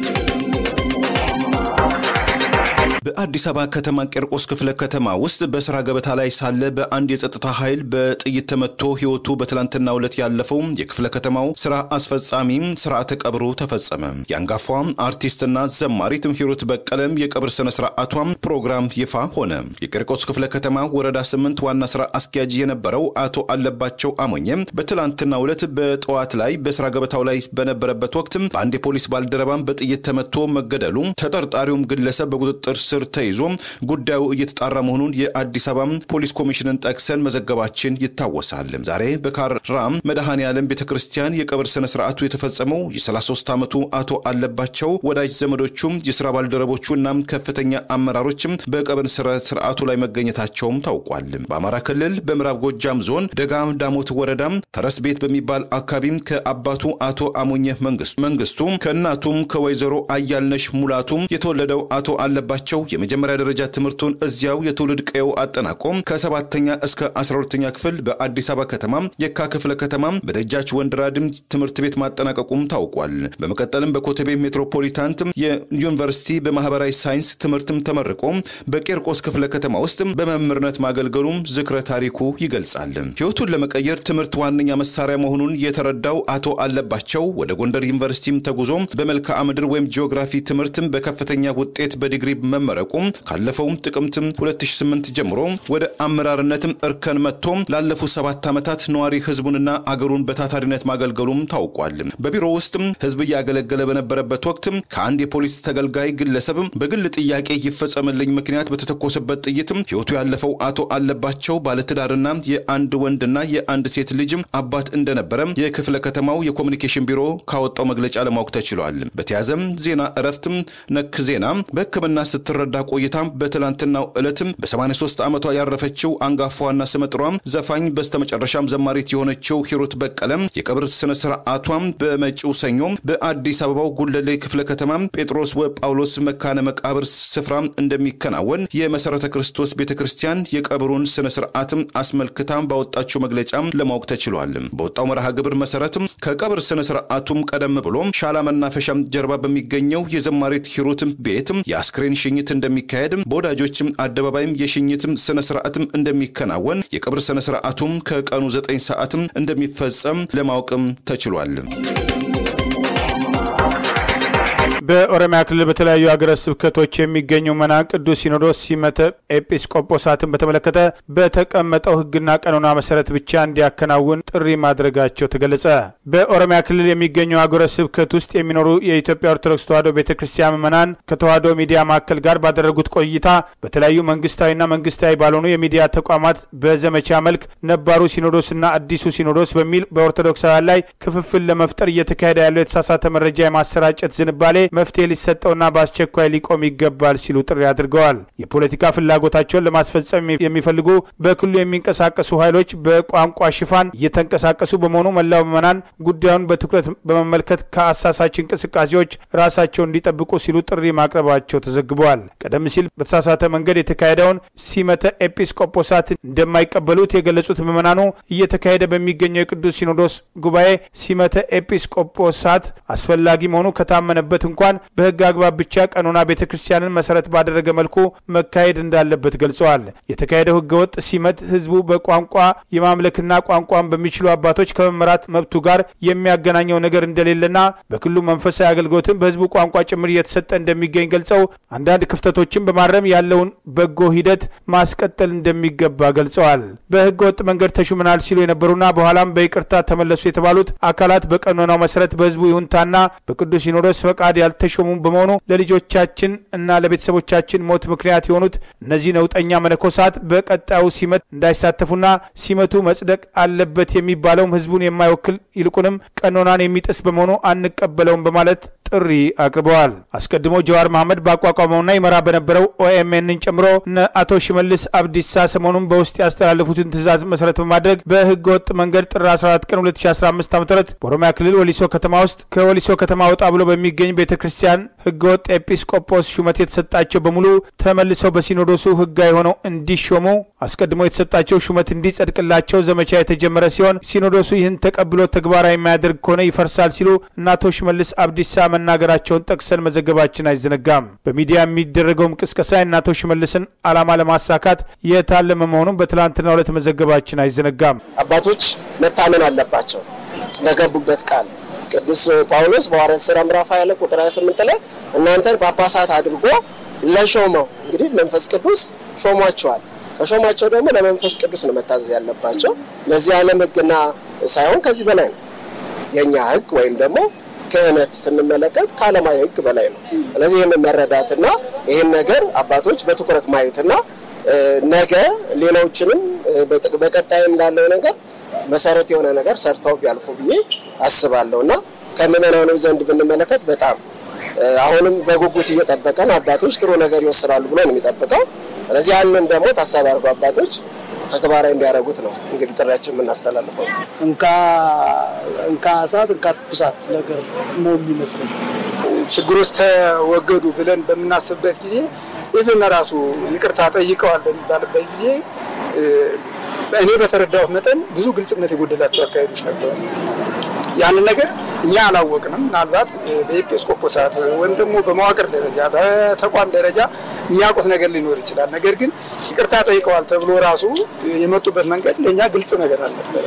በአዲስ አበባ ከተማ ቄርቆስ ክፍለ ከተማ ውስጥ በስራ ገበታ ላይ ሳለ በአንድ የጸጥታ ኃይል በጥይት ተመቶ ህይወቱ በትላንትናው ዕለት ያለፈው የክፍለ ከተማው ስራ አስፈጻሚ ስርዓተ ቀብሩ ተፈጸመ። የአንጋፏ አርቲስትና ዘማሪት ሂሩት በቀለም የቀብር ስነ ስርዓቷም ፕሮግራም ይፋ ሆነ። የቄርቆስ ክፍለ ከተማ ወረዳ ስምንት ዋና ስራ አስኪያጅ የነበረው አቶ አለባቸው አሞኘም በትላንትናው ዕለት በጠዋት ላይ በስራ ገበታው ላይ በነበረበት ወቅት በአንድ የፖሊስ ባልደረባም በጥይት ተመቶ መገደሉ ተጠርጣሪውም ግለሰብ በቁጥጥር ስር ተይዞ ጉዳዩ እየተጣራ መሆኑን የአዲስ አበባ ፖሊስ ኮሚሽንን ጠቅሰን መዘገባችን ይታወሳል። ዛሬ በካራም መድኃኔ ዓለም ቤተ ክርስቲያን የቀብር ስነ ስርዓቱ የተፈጸመው የ33 ዓመቱ አቶ አለባቸው ወዳጅ ዘመዶቹም የስራ ባልደረቦቹና ከፍተኛ አመራሮችም በቀብር ስነ ስርዓቱ ላይ መገኘታቸውም ታውቋል። በአማራ ክልል በምዕራብ ጎጃም ዞን ደጋ ዳሞት ወረዳ ፈረስ ቤት በሚባል አካባቢም ከአባቱ አቶ አሞኘ መንግስቱ ከእናቱም ከወይዘሮ አያልነሽ ሙላቱ የተወለደው አቶ አለባቸው የመጀመሪያ ደረጃ ትምህርቱን እዚያው የትውልድ ቀየው አጠናቆ ከሰባተኛ እስከ አስራ ሁለተኛ ክፍል በአዲስ አበባ ከተማ የካ ክፍለ ከተማ በደጃች ወንድራድም ትምህርት ቤት ማጠናቀቁም ታውቋል። በመቀጠልም በኮተቤ ሜትሮፖሊታን ዩኒቨርሲቲ በማህበራዊ ሳይንስ ትምህርትም ተመርቆ በቄርቆስ ክፍለ ከተማ ውስጥ በመምህርነት ማገልገሉም ዝክረ ታሪኩ ይገልጻል። ህይወቱን ለመቀየር ትምህርት ዋነኛ መሳሪያ መሆኑን የተረዳው አቶ አለባቸው ወደ ጎንደር ዩኒቨርሲቲም ተጉዞ በመልክዓ ምድር ወይም ጂኦግራፊ ትምህርትም በከፍተኛ ውጤት በዲግሪ መመረቁ ካለፈውም ጥቅምት 2008 ጀምሮ ወደ አመራርነትም እርከን መጥቶ ላለፉት ሰባት ዓመታት ነዋሪ ህዝቡንና አገሩን በታታሪነት ማገልገሉም ታውቋል። በቢሮ ውስጥም ህዝብ እያገለገለ በነበረበት ወቅት ከአንድ የፖሊስ ተገልጋይ ግለሰብ በግል ጥያቄ ይፈጸምልኝ ምክንያት በተተኮሰበት ጥይትም ህይወቱ ያለፈው አቶ አለባቸው ባለትዳርና የአንድ ወንድና የአንድ ሴት ልጅ አባት እንደነበረ የክፍለ ከተማው የኮሚኒኬሽን ቢሮ ካወጣው መግለጫ ለማወቅ ተችሏል። በተያዘም ዜና እረፍትም ነክ ዜና በህክምና ስትረዳ ቆይታ በትላንትናው ዕለትም በ83 ዓመቷ ያረፈችው አንጋፋዋና ስመጥሯም ዘፋኝ በስተመጨረሻም ዘማሪት የሆነችው ሂሩት በቀለም የቀብር ስነ ስርዓቷም በመጪው ሰኞ በአዲስ አበባው ጉለሌ ክፍለ ከተማ ጴጥሮስ ወጳውሎስ መካነ መቃብር ስፍራ እንደሚከናወን የመሰረተ ክርስቶስ ቤተ ክርስቲያን የቀብሩን ስነ ስርዓትም አስመልክታ ባወጣችው መግለጫም ለማወቅ ተችሏል። በወጣው መርሃ ግብር መሰረትም ከቀብር ስነ ስርዓቱም ቀደም ብሎ ሻላ መናፈሻም ጀርባ በሚገኘው የዘማሪት ሂሩትም ቤትም የአስክሬን ሽኝት እንደሚካሄድ በወዳጆችም አደባባይም የሽኝትም ስነ ስርዓትም እንደሚከናወን የቀብር ስነ ስርዓቱም ከቀኑ ዘጠኝ ሰዓትም እንደሚፈጸም ለማወቅም ተችሏል። በኦሮሚያ ክልል በተለያዩ ሀገረ ስብከቶች የሚገኙ መናን ቅዱስ ሲኖዶስ ሲመተ ኤጲስቆጶሳትን በተመለከተ በተቀመጠው ሕግና ቀኖና መሰረት ብቻ እንዲያከናውን ጥሪ ማድረጋቸው ተገለጸ። በኦሮሚያ ክልል የሚገኙ ሀገረ ስብከት ውስጥ የሚኖሩ የኢትዮጵያ ኦርቶዶክስ ተዋሕዶ ቤተ ክርስቲያን ምዕመናን ከተዋሕዶ ሚዲያ ማዕከል ጋር ባደረጉት ቆይታ በተለያዩ መንግስታዊና መንግስታዊ ባልሆኑ የሚዲያ ተቋማት በዘመቻ መልክ ነባሩ ሲኖዶስና አዲሱ ሲኖዶስ በሚል በኦርቶዶክሳውያን ላይ ክፍፍል ለመፍጠር እየተካሄደ ያለው የተሳሳተ መረጃ የማሰራጨት ዝንባሌ መፍትሄ ሊሰጠውና በአስቸኳይ ሊቆም ይገባል ሲሉ ጥሪ አድርገዋል። የፖለቲካ ፍላጎታቸውን ለማስፈጸም የሚፈልጉ በክልሉ የሚንቀሳቀሱ ኃይሎች በቋንቋ ሽፋን እየተንቀሳቀሱ በመሆኑ መላው ምዕመናን ጉዳዩን በትኩረት በመመልከት ከአሳሳች እንቅስቃሴዎች ራሳቸውን እንዲጠብቁ ሲሉ ጥሪ ማቅረባቸው ተዘግበዋል። ቀደም ሲል በተሳሳተ መንገድ የተካሄደውን ሲመተ ኤጲስቆጶሳት እንደማይቀበሉት የገለጹት ምዕመናኑ እየተካሄደ በሚገኘው የቅዱስ ሲኖዶስ ጉባኤ ሲመተ ኤጲስቆጶሳት አስፈላጊ መሆኑ ከታመነበት እንኳ እንኳን በህግ አግባብ ብቻ ቀኖና ቤተ ክርስቲያንን መሰረት ባደረገ መልኩ መካሄድ እንዳለበት ገልጸዋል። የተካሄደው ህገወጥ ሲመት ህዝቡ በቋንቋ የማምለክና ቋንቋን በሚችሉ አባቶች ከመመራት መብቱ ጋር የሚያገናኘው ነገር እንደሌለና በክልሉ መንፈሳዊ አገልግሎትም በህዝቡ ቋንቋ ጭምር እየተሰጠ እንደሚገኝ ገልጸው አንዳንድ ክፍተቶችን በማረም ያለውን በጎ ሂደት ማስቀጠል እንደሚገባ ገልጸዋል። በህገ ወጥ መንገድ ተሹመናል ሲሉ የነበሩና በኋላም በይቅርታ ተመለሱ የተባሉት አካላት በቀኖናው መሰረት በህዝቡ ይሁንታና በቅዱስ ሲኖዶስ ፈቃድ ያልተሾሙ በመሆኑ ለልጆቻችን እና ለቤተሰቦቻችን ሞት ምክንያት የሆኑት እነዚህ ነውጠኛ መነኮሳት በቀጣዩ ሲመት እንዳይሳተፉና ሲመቱ መጽደቅ አለበት የሚባለውም ህዝቡን የማይወክል ይልቁንም ቀኖናን የሚጥስ በመሆኑ አንቀበለውም በማለት ጥሪ አቅርበዋል። አስቀድሞ ጀዋር መሐመድ ባቋቋመውና ይመራ በነበረው ኦኤምኤንን ጨምሮ እነ አቶ ሽመልስ አብዲሳ ሰሞኑን በውስጥ ያስተላለፉትን ትዕዛዝ መሰረት በማድረግ በህገ ወጥ መንገድ ጥር 14 ቀን 2015 ዓ ም በኦሮሚያ ክልል ወሊሶ ከተማ ውስጥ ከወሊሶ ከተማ ወጣ ብሎ በሚገኝ ቤተ ክርስቲያን ህገ ወጥ ኤጲስቆጶስ ሹመት የተሰጣቸው በሙሉ ተመልሰው በሲኖዶሱ ህጋዊ ሆነው እንዲሾሙ አስቀድሞ የተሰጣቸው ሹመት እንዲጸድቅላቸው ዘመቻ የተጀመረ ሲሆን ሲኖዶሱ ይህን ተቀብሎ ተግባራዊ የማያደርግ ከሆነ ይፈርሳል ሲሉ እነ አቶ ሽመልስ አብዲሳ መናገራቸውን ጠቅሰን መዘገባችን አይዘነጋም። በሚዲያ የሚደረገውም ቅስቀሳ የእነ አቶ ሽመልስን ዓላማ ለማሳካት የታለመ መሆኑን በትላንትናው ዕለት መዘገባችን አይዘነጋም። አባቶች መታመን አለባቸው ለገቡበት ቃል ቅዱስ ጳውሎስ በሐዋርያት ሥራ ምዕራፍ 20 ቁጥር 28 ላይ እናንተን ጳጳሳት አድርጎ ለሾመው እንግዲህ መንፈስ ቅዱስ ሾሟቸዋል። ከሾሟቸው ደግሞ ለመንፈስ ቅዱስ ነው መታዘዝ ያለባቸው። ለዚህ ዓለም ሕግና ሳይሆን ከዚህ በላይ ነው የእኛ ሕግ ወይም ደግሞ ክህነት ስንመለከት ከዓለማዊ ሕግ በላይ ነው። ስለዚህ ይህን መረዳትና ይህን ነገር አባቶች በትኩረት ማየትና ነገ ሌሎችንም በቀጣይም እንዳለው ነገር መሰረት የሆነ ነገር ሰርተው ቢያልፉ ብዬ አስባለሁ እና ከምዕመናኑ ዘንድ ብንመለከት በጣም አሁንም በጉጉት እየጠበቀን አባቶች ጥሩ ነገር ይወስናሉ ብሎ ነው የሚጠብቀው። ስለዚህ ያንን ደግሞ ታሳቢ አድርጎ አባቶች ተግባራዊ እንዲያደርጉት ነው እንግዲህ ጥሪያችን የምናስተላልፈው። እንካ እንካ እሳት እንካ ትኩሳት ነገር ነው የሚመስለኝ። ችግሮች ተወገዱ ብለን በምናስብበት ጊዜ ኢቭን ራሱ ይቅርታ ጠይቀዋል በሚባልበት ጊዜ እኔ በተረዳሁት መጠን ብዙ ግልጽነት የጎደላቸው አካሄዶች ነበሩ። ያንን ነገር እኛ አላወቅንም። ምናልባት በኤጲስቆጶሳት ወይም ደግሞ በመዋቅር ደረጃ በተቋም ደረጃ የሚያውቁት ነገር ሊኖር ይችላል። ነገር ግን ይቅርታ ጠይቀዋል ተብሎ ራሱ የመጡበት መንገድ ለእኛ ግልጽ ነገር አልነበረ።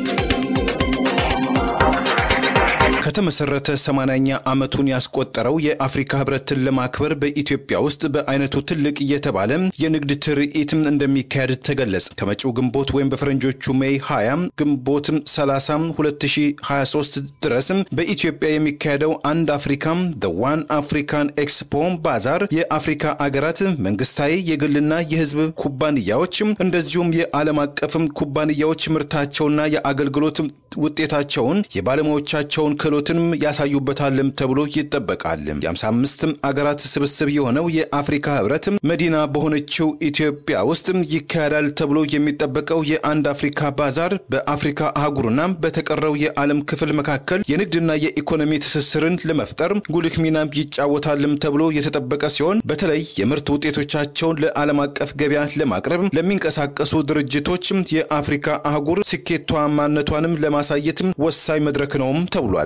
ከተመሰረተ 80ኛ ዓመቱን ያስቆጠረው የአፍሪካ ህብረትን ለማክበር በኢትዮጵያ ውስጥ በአይነቱ ትልቅ እየተባለ የንግድ ትርኢት እንደሚካሄድ ተገለጸ። ከመጪው ግንቦት ወይም በፈረንጆቹ ሜይ 20 ግንቦት 30 2023 ድረስ በኢትዮጵያ የሚካሄደው አንድ አፍሪካ the ዋን አፍሪካን ኤክስፖ ባዛር የአፍሪካ አገራት መንግስታዊ፣ የግልና የህዝብ ኩባንያዎች እንደዚሁም የዓለም አቀፍ ኩባንያዎች ምርታቸውና የአገልግሎት ውጤታቸውን የባለሙያዎቻቸውን ክህሎትንም ያሳዩበታልም ተብሎ ይጠበቃል። የ55 አገራት ስብስብ የሆነው የአፍሪካ ህብረት መዲና በሆነችው ኢትዮጵያ ውስጥ ይካሄዳል ተብሎ የሚጠበቀው የአንድ አፍሪካ ባዛር በአፍሪካ አህጉርና በተቀረው የዓለም ክፍል መካከል የንግድና የኢኮኖሚ ትስስርን ለመፍጠር ጉልህ ሚና ይጫወታልም ተብሎ የተጠበቀ ሲሆን በተለይ የምርት ውጤቶቻቸውን ለዓለም አቀፍ ገበያ ለማቅረብ ለሚንቀሳቀሱ ድርጅቶች የአፍሪካ አህጉር ስኬታማነቷንም ለማሳየትም ወሳኝ መድረክ ነውም ተብሏል።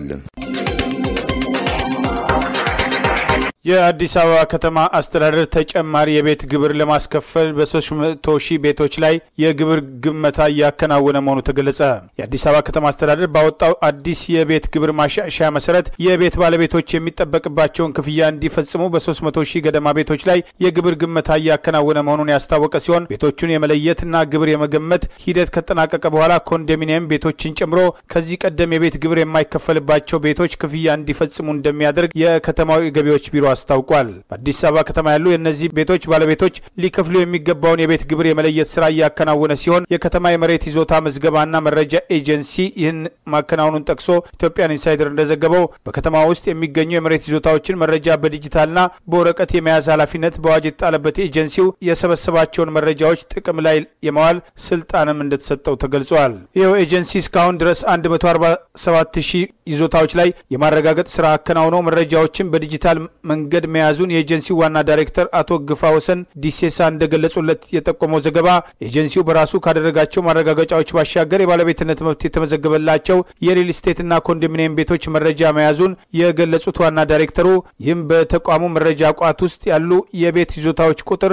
የአዲስ አበባ ከተማ አስተዳደር ተጨማሪ የቤት ግብር ለማስከፈል በ300 ሺህ ቤቶች ላይ የግብር ግመታ እያከናወነ መሆኑ ተገለጸ። የአዲስ አበባ ከተማ አስተዳደር ባወጣው አዲስ የቤት ግብር ማሻሻያ መሰረት የቤት ባለቤቶች የሚጠበቅባቸውን ክፍያ እንዲፈጽሙ በ300 ሺህ ገደማ ቤቶች ላይ የግብር ግመታ እያከናወነ መሆኑን ያስታወቀ ሲሆን ቤቶቹን የመለየትና ግብር የመገመት ሂደት ከጠናቀቀ በኋላ ኮንዶሚኒየም ቤቶችን ጨምሮ ከዚህ ቀደም የቤት ግብር የማይከፈልባቸው ቤቶች ክፍያ እንዲፈጽሙ እንደሚያደርግ የከተማው ገቢዎች ቢሮ አስታውቋል። በአዲስ አበባ ከተማ ያሉ የእነዚህ ቤቶች ባለቤቶች ሊከፍሉ የሚገባውን የቤት ግብር የመለየት ስራ እያከናወነ ሲሆን የከተማ የመሬት ይዞታ ምዝገባና መረጃ ኤጀንሲ ይህን ማከናወኑን ጠቅሶ ኢትዮጵያን ኢንሳይደር እንደዘገበው በከተማ ውስጥ የሚገኙ የመሬት ይዞታዎችን መረጃ በዲጂታልና በወረቀት የመያዝ ኃላፊነት በአዋጅ የተጣለበት ኤጀንሲው የሰበሰባቸውን መረጃዎች ጥቅም ላይ የማዋል ስልጣንም እንደተሰጠው ተገልጿል። ይኸው ኤጀንሲ እስካሁን ድረስ 147 ሺህ ይዞታዎች ላይ የማረጋገጥ ስራ አከናውነው መረጃዎችን በዲጂታል መንገድ መንገድ መያዙን የኤጀንሲው ዋና ዳይሬክተር አቶ ግፋ ወሰን ዲሴሳ እንደገለጹለት የጠቆመው ዘገባ ኤጀንሲው በራሱ ካደረጋቸው ማረጋገጫዎች ባሻገር የባለቤትነት መብት የተመዘገበላቸው የሪል ስቴትና ኮንዶሚኒየም ቤቶች መረጃ መያዙን የገለጹት ዋና ዳይሬክተሩ ይህም በተቋሙ መረጃ ቋት ውስጥ ያሉ የቤት ይዞታዎች ቁጥር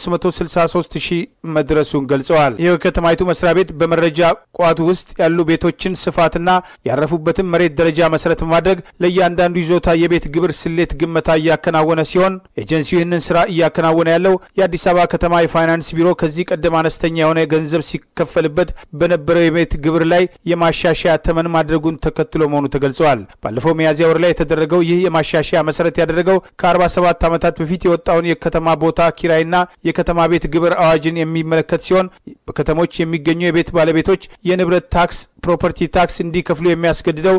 363 ሺህ መድረሱን ገልጸዋል። ይህ የከተማይቱ መስሪያ ቤት በመረጃ ቋቱ ውስጥ ያሉ ቤቶችን ስፋትና ያረፉበትን መሬት ደረጃ መሰረት በማድረግ ለእያንዳንዱ ይዞታ የቤት ግብር ስሌት ግመታ እያከናወነ ሲሆን ኤጀንሲው ይህንን ስራ እያከናወነ ያለው የአዲስ አበባ ከተማ የፋይናንስ ቢሮ ከዚህ ቀደም አነስተኛ የሆነ ገንዘብ ሲከፈልበት በነበረው የቤት ግብር ላይ የማሻሻያ ተመን ማድረጉን ተከትሎ መሆኑ ተገልጸዋል። ባለፈው ሚያዝያ ወር ላይ የተደረገው ይህ የማሻሻያ መሰረት ያደረገው ከ47 ዓመታት በፊት የወጣውን የከተማ ቦታ ኪራይና የከተማ ቤት ግብር አዋጅን የሚመለከት ሲሆን በከተሞች የሚገኙ የቤት ባለቤቶች የንብረት ታክስ ፕሮፐርቲ ታክስ እንዲከፍሉ የሚያስገድደው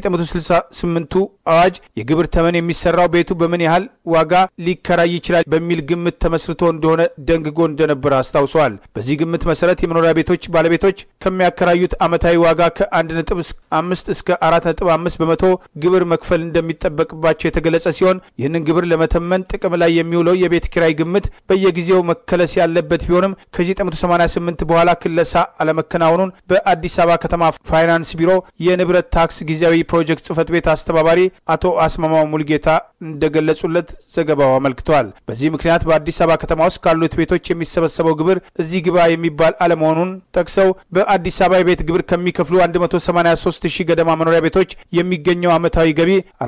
በ1968ቱ አዋጅ የግብር ተመን የሚሰራው ቤቱ በምን ያህል ዋጋ ሊከራይ ይችላል በሚል ግምት ተመስርቶ እንደሆነ ደንግጎ እንደነበረ አስታውሰዋል። በዚህ ግምት መሰረት የመኖሪያ ቤቶች ባለቤቶች ከሚያከራዩት ዓመታዊ ዋጋ ከ1.5 እስከ 4.5 በመቶ ግብር መክፈል እንደሚጠበቅባቸው የተገለጸ ሲሆን ይህንን ግብር ለመተመን ጥቅም ላይ የሚውለው የቤት ኪራይ ግምት በየጊዜው መከለስ ያለበት ቢሆንም ከ1988 በኋላ ክለሳ አለመከናወኑን በአዲስ አበባ ከተማ ፋይናንስ ቢሮ የንብረት ታክስ ጊዜያዊ ፕሮጀክት ጽህፈት ቤት አስተባባሪ አቶ አስማማው ሙልጌታ እንደገለጹለት ዘገባው አመልክተዋል። በዚህ ምክንያት በአዲስ አበባ ከተማ ውስጥ ካሉት ቤቶች የሚሰበሰበው ግብር እዚህ ግባ የሚባል አለመሆኑን ጠቅሰው በአዲስ አበባ የቤት ግብር ከሚከፍሉ 183 ሺህ ገደማ መኖሪያ ቤቶች የሚገኘው ዓመታዊ ገቢ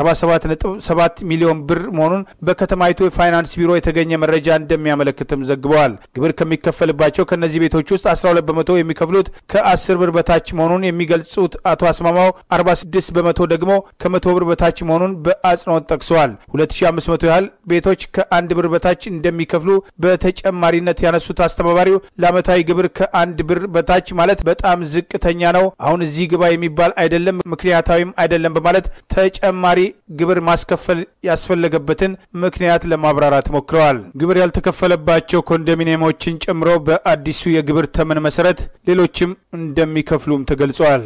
47.7 ሚሊዮን ብር መሆኑን በከተማይቱ የፋይናንስ ቢሮ የተገኘ መረጃ እንደሚያመለክትም ዘግበዋል። ግብር ከሚከፈልባቸው ከእነዚህ ቤቶች ውስጥ 12 በመቶ የሚከፍሉት ከ10 ብር በታች መሆኑን የሚገልጹት አቶ አስማማው 46 በመቶ ደግሞ ከመቶ ብር በታች መሆኑን በአጽንኦት ጠቅሰዋል። 2500 ያህል ቤቶች ከአንድ ብር በታች እንደሚከፍሉ በተጨማሪነት ያነሱት አስተባባሪው ለዓመታዊ ግብር ከአንድ ብር በታች ማለት በጣም ዝቅተኛ ነው፣ አሁን እዚህ ግባ የሚባል አይደለም፣ ምክንያታዊም አይደለም በማለት ተጨማሪ ግብር ማስከፈል ያስፈለገበትን ምክንያት ለማብራራት ሞክረዋል። ግብር ያልተከፈለባቸው ኮንዶሚኒየሞችን ጨምሮ በአዲሱ የግብር ተመን መሰረት ሌሎችም እንደሚከፍሉም ተገልጿል።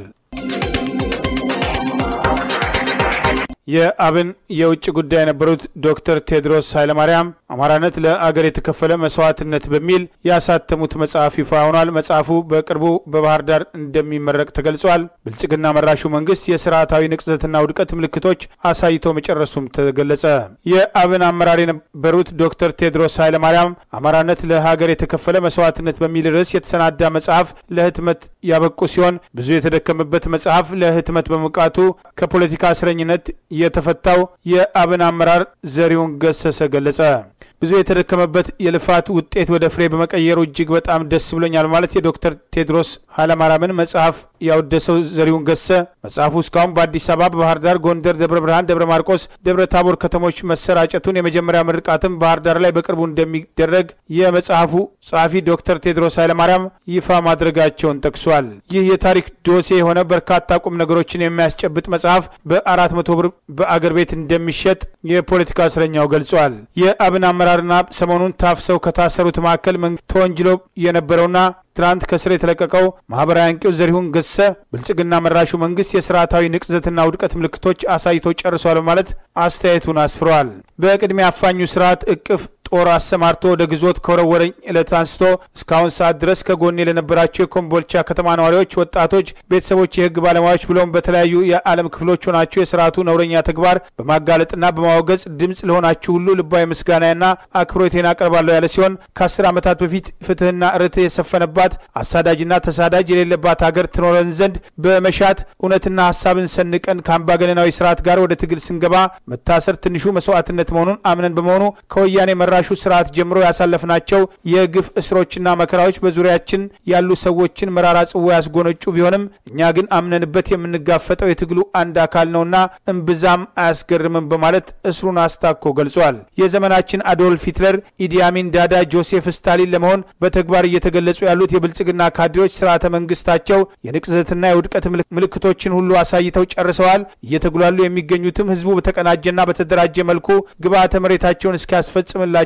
የአብን የውጭ ጉዳይ የነበሩት ዶክተር ቴድሮስ ኃይለማርያም አማራነት ለአገር የተከፈለ መስዋዕትነት በሚል ያሳተሙት መጽሐፍ ይፋ ሆኗል። መጽሐፉ በቅርቡ በባህር ዳር እንደሚመረቅ ተገልጿል። ብልጽግና መራሹ መንግስት የስርዓታዊ ንቅዘትና ውድቀት ምልክቶች አሳይቶ መጨረሱም ተገለጸ። የአብን አመራር የነበሩት ዶክተር ቴድሮስ ኃይለማርያም አማራነት ለሀገር የተከፈለ መስዋዕትነት በሚል ርዕስ የተሰናዳ መጽሐፍ ለህትመት ያበቁ ሲሆን ብዙ የተደከመበት መጽሐፍ ለህትመት በመብቃቱ ከፖለቲካ እስረኝነት የተፈታው የአብን አመራር ዘሪሁን ገሰሰ ገለጸ። ብዙ የተደከመበት የልፋት ውጤት ወደ ፍሬ በመቀየሩ እጅግ በጣም ደስ ብሎኛል ማለት የዶክተር ቴድሮስ ኃይለማርያምን መጽሐፍ ያወደሰው ዘሪሁን ገሰ መጽሐፉ እስካሁን በአዲስ አበባ፣ በባህር ዳር፣ ጎንደር፣ ደብረ ብርሃን፣ ደብረ ማርቆስ፣ ደብረ ታቦር ከተሞች መሰራጨቱን የመጀመሪያ ምርቃትም ባህር ዳር ላይ በቅርቡ እንደሚደረግ የመጽሐፉ ጸሐፊ ዶክተር ቴድሮስ ኃይለማርያም ይፋ ማድረጋቸውን ጠቅሷል። ይህ የታሪክ ዶሴ የሆነ በርካታ ቁም ነገሮችን የሚያስጨብጥ መጽሐፍ በአራት መቶ ብር በአገር ቤት እንደሚሸጥ የፖለቲካ እስረኛው ገልጿል። የአብን አመራርና ሰሞኑን ታፍሰው ከታሰሩት መካከል ተወንጅሎ የነበረውና ትናንት ከስር የተለቀቀው ማህበራዊ አንቂው ዘሪሁን ገሰ ብልጽግና መራሹ መንግስት የስርዓታዊ ንቅዘትና ውድቀት ምልክቶች አሳይቶ ጨርሷል በማለት አስተያየቱን አስፍረዋል። በቅድሚያ አፋኙ ስርዓት እቅፍ ጦር አሰማርቶ ወደ ግዞት ከወረወረኝ ዕለት አንስቶ እስካሁን ሰዓት ድረስ ከጎኔ ለነበራቸው የኮምቦልቻ ከተማ ነዋሪዎች፣ ወጣቶች፣ ቤተሰቦች፣ የህግ ባለሙያዎች ብሎም በተለያዩ የዓለም ክፍሎች ሆናችሁ የስርዓቱ ነውረኛ ተግባር በማጋለጥና በማወገዝ ድምፅ ለሆናችሁ ሁሉ ልባዊ ምስጋናና አክብሮቴን አቀርባለሁ ያለ ሲሆን ከአስር ዓመታት በፊት ፍትህና ርትዕ የሰፈነባት አሳዳጅና ተሳዳጅ የሌለባት ሀገር ትኖረን ዘንድ በመሻት እውነትና ሀሳብን ሰንቀን ከአምባገነናዊ ስርዓት ጋር ወደ ትግል ስንገባ መታሰር ትንሹ መስዋዕትነት መሆኑን አምነን በመሆኑ ከወያኔ መራ ሹ ስርዓት ጀምሮ ያሳለፍናቸው የግፍ እስሮችና መከራዎች በዙሪያችን ያሉ ሰዎችን መራራ ጽዋ ያስጎነጩ ቢሆንም እኛ ግን አምነንበት የምንጋፈጠው የትግሉ አንድ አካል ነውና እምብዛም አያስገርምም በማለት እስሩን አስታኮ ገልጿል። የዘመናችን አዶልፍ ሂትለር፣ ኢዲያሚን ዳዳ፣ ጆሴፍ ስታሊን ለመሆን በተግባር እየተገለጹ ያሉት የብልጽግና ካድሬዎች ስርዓተ መንግስታቸው የንቅዘትና የውድቀት ምልክቶችን ሁሉ አሳይተው ጨርሰዋል። እየተጉላሉ የሚገኙትም ህዝቡ በተቀናጀና በተደራጀ መልኩ ግብዓተ መሬታቸውን እስኪያስፈጽምላቸው